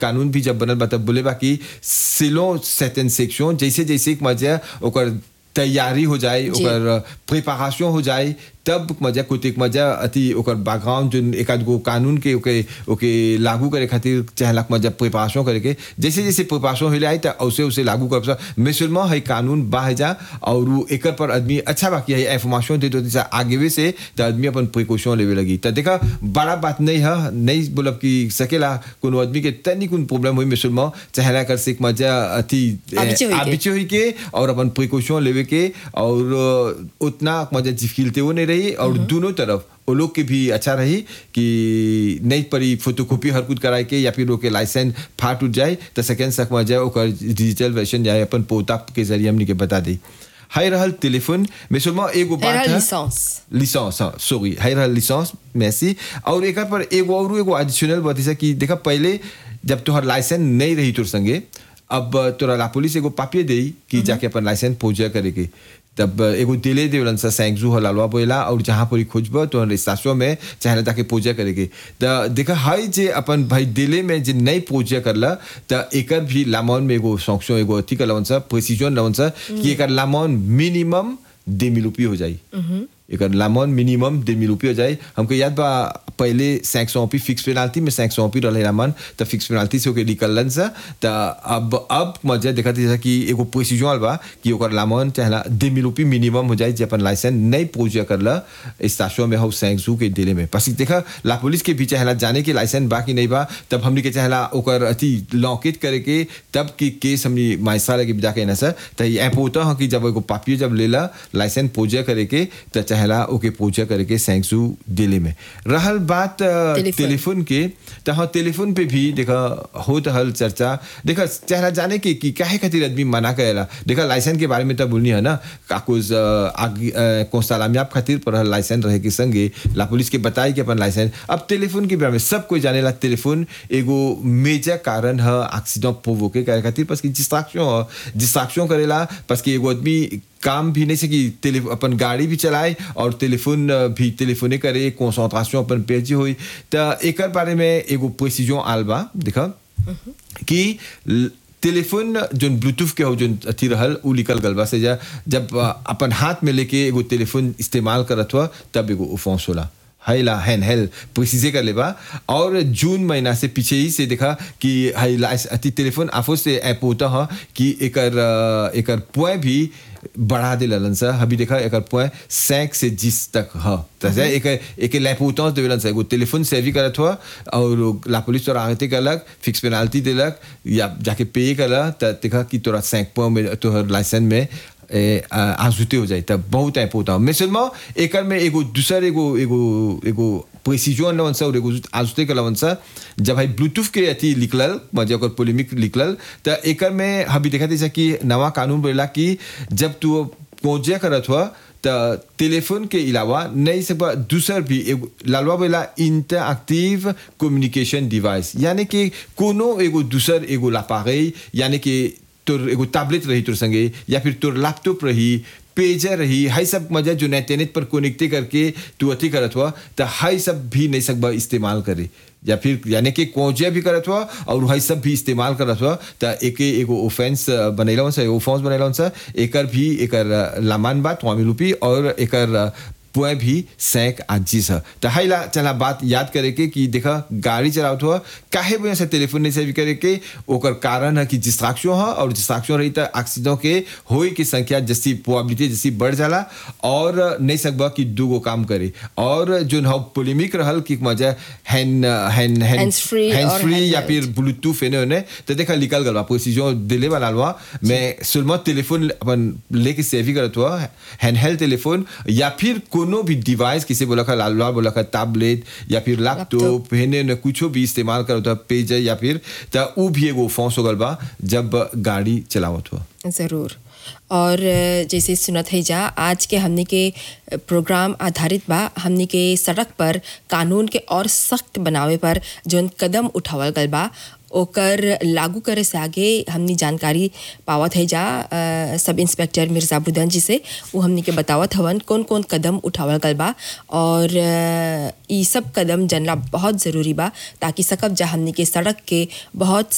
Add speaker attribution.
Speaker 1: कानून भी जब बनल बा तब बोले बा कि सिलो सेटन सेक्शन जैसे जैसे एक मजा ओकर तैयारी हो जाए
Speaker 2: जी।
Speaker 1: ओकर प्रिपरेशन हो जाए तब मजा कुछ एक मजा अति ओकर बैकग्राउंड जो एक आध गो कानून के ओके ओके लागू करे खातिर चाहला मजा प्रिपरेशन करे के जैसे जैसे प्रिपरेशन हो जाए त उसे उसे लागू कर सा मिसलमा है कानून बाह जा और उ एकर पर आदमी अच्छा बाकी है इंफॉर्मेशन दे दो जैसे आगे वे से त आदमी अपन प्रिकॉशन लेवे लगी त देखा बड़ा बात नहीं है नहीं बोलब कि सकेला कोनो आदमी के तनी कोन प्रॉब्लम हुई मिसलमा चाहला कर से एक मजा अति
Speaker 2: आबिचे होई के।
Speaker 1: आबिचे हुई के और अपन प्रिकॉशन लेवे के और अ, उतना मजा जिफिलते वो नहीं रही और दोनों तरफ वो लोग के भी अच्छा रही कि नहीं पड़ी फोटोकॉपी हर कुछ कराए के या फिर ओके लाइसेंस फाट उठ जाए तो सेकेंड तक में जाए ओकर डिजिटल वर्जन जाए अपन पोता के जरिए हमनी के बता दी हाय रहल टेलीफोन में सुमा एगो
Speaker 2: है
Speaker 1: बात है
Speaker 2: लिसेंस
Speaker 1: लिसेंस हाँ सॉरी हाई रहल लिसेंस मैसी और एक पर एगो और एगो एडिशनल बात है कि देखा पहले जब तोहर लाइसेंस नहीं रही तोर संगे अब तोरा ला पुलिस एगो पापिये दे कि जाके अपन लाइसेंस पूजा करे के तब एगो दिले देवलन सा सैंगजू हलालवा बोला और जहाँ पर खोजब तो रिस्तासों में चाहे जाके पूजा करे के त देखा हाई जे अपन भाई दिले में जे नहीं पूजा करला त एकर भी लामौन में एगो सौंक्षो एगो अथी का लवन सा प्रेसिजन लवन सा कि एकर लामौन मिनिमम दे मिल रुपये हो जाई एक लामोन मिनिमम दे मिल रुपये हो जाए हमको याद बा पहले सैंक सौ पी फिक्स पेनाल्टी में सैंक सौ पी रहे लामन तो फिक्स पेनाल्टी से ओके निकलन सा तो अब अब मजा देखा जैसा कि एगो प्रोसीजर बा कि ओकर लामोन चाहला दे मिल रुपये मिनिमम हो जाए जे अपन लाइसेंस नहीं पूजा करला स्टाशो में हो सैंक जू के दिले में पसी देखा ला पुलिस के भी चाहला जाने के लाइसेंस बा कि नहीं बा तब हमने के चाहला ओकर अति लॉकेट करे के तब की केस हमने माइसा लगे जाके ना सर तो ये ऐप होता है कि जब एगो पापियो जब लेला लाइसेंस पूजा करे के तो चाहला ओके पूजा करे के सैंक्सू दिल्ली में रहल बात अ,
Speaker 2: टेलीफोन।
Speaker 1: टेलीफोन के तो हाँ टेलीफोन पे भी देखा होत हल चर्चा देखा चाहला जाने के कि काहे खातिर आदमी मना करेला देखा लाइसेंस के बारे में तो बोलनी है ना काकुज आगे कोसालामियाब खातिर पर लाइसेंस रहे के संगे ला पुलिस के बताई कि अपन लाइसेंस अब टेलीफोन के बारे में सब कोई जानेला टेलीफोन एगो मेजर कारण है एक्सीडेंट प्रोवोके करे खातिर बस कि डिस्ट्रैक्शन है डिस्ट्रैक्शन करेला बस कि एगो आदमी काम भी नहीं सकी टेली अपन गाड़ी भी चलाए और टेलीफोन अ, भी टेलीफोने करे कंसंट्रेशन अपन पेजी हुई तो एकर बारे में एगो प्रेसिजन आल बा देखा कि ल- टेलीफोन जोन ब्लूटूथ के हो जोन अथी रहल उ निकल गल बा से जा जब अ, अपन हाथ में लेके एगो टेलीफोन इस्तेमाल करत हुआ तब एगो ओफेंस होला हैला हैन हेल प्रिसीजे कर लेबा और जून महीना से पीछे ही से देखा कि हैला अति टेलीफोन आफो से ऐप होता है कि एकर अ, एकर पुए भी बढ़ा दे ललन सा अभी देखा एकर पुए सैंक से जिस तक ह तसे एक एक लैपोटेंस देवेलन सा एगो टेलीफोन से भी करत हुआ और ला पुलिस तोरा आगते कलक फिक्स पेनाल्टी देलक या जाके पे कला त देखा कि तोरा सैंक पुए में तोहर लाइसेंस में ए, आ, आजुते हो जाए तब बहुत इम्पोर्टेंट mais seulement एकर में एगो दूसर एगो एगो एगो प्रेसिजन लवन सा और एगो आजुते के लवन सा जब भाई ब्लूटूथ के अथी निकलल मजे ओकर पोलेमिक निकलल त एकर में हबी देखा जैसा कि नवा कानून बोला कि जब तू पहुंचे करत हुआ त टेलीफोन के अलावा नहीं सब दूसर भी एगो लालवा बोला इंटरएक्टिव कम्युनिकेशन डिवाइस यानी कि कोनो एगो दूसर एगो लापागई यानी कि तोर एगो टैबलेट रही तोर संगे या फिर तोर लैपटॉप रही पेजर रही हाई सब मजा जो नेटेनेट पर कनेक्टे करके तू अथी करत हुआ तो हाई सब भी नहीं सकबा इस्तेमाल करे या फिर यानी कि कोजिया भी करत हुआ और हाई सब भी इस्तेमाल करत हुआ तो एक एगो ऑफेंस बनैला सा ऑफेंस बनैला सा एकर भी एकर लामान बात वामी रूपी और एकर पुए भी सैक आजीस है तो हाइला चला बात याद करे के कि देखा गाड़ी चलावत हुआ काहे वजह से टेलीफोन नहीं सेवी करे के ओकर कारण है कि डिस्ट्रैक्शन है और डिस्ट्रैक्शन रही तो एक्सीडेंट के होए की संख्या जैसी प्रोबेबिलिटी जैसी बढ़ जाला और नहीं सकबा कि दूगो काम करे और जो है पोलेमिक रहल कि मजा hand hand
Speaker 2: Hands free
Speaker 1: hand
Speaker 2: और
Speaker 1: फ्री या
Speaker 2: handheld।
Speaker 1: फिर ब्लूटूथ एने ओने तो देखा निकल गल बा प्रोसीजन दिले वाला लवा मैं सुलमा टेलीफोन अपन लेके सेवी करत हुआ हैंडहेल्ड टेलीफोन या फिर कोनो भी डिवाइस किसे बोला का लालवा बोला का टैबलेट या फिर लैपटॉप हेने ने कुछो भी इस्तेमाल करत हुआ पेज या फिर त उ भी एगो फॉन्स हो गल बा जब गाड़ी चलावत हुआ
Speaker 2: ज़रूर और अ, जैसे सुनत है जा आज के हमने के अ, प्रोग्राम आधारित बा हमने के सड़क पर कानून के और सख्त बनावे पर जौन कदम उठावल गल बा ओकर लागू करे से आगे हमनी जानकारी पावत है जा अ, सब इंस्पेक्टर मिर्जाबुद्दन जी से वो हमनी के बतावत हवन कौन कौन कदम उठावल गल बा और अ, ई सब कदम जानना बहुत ज़रूरी बा ताकि सकब जा हमनी के सड़क के बहुत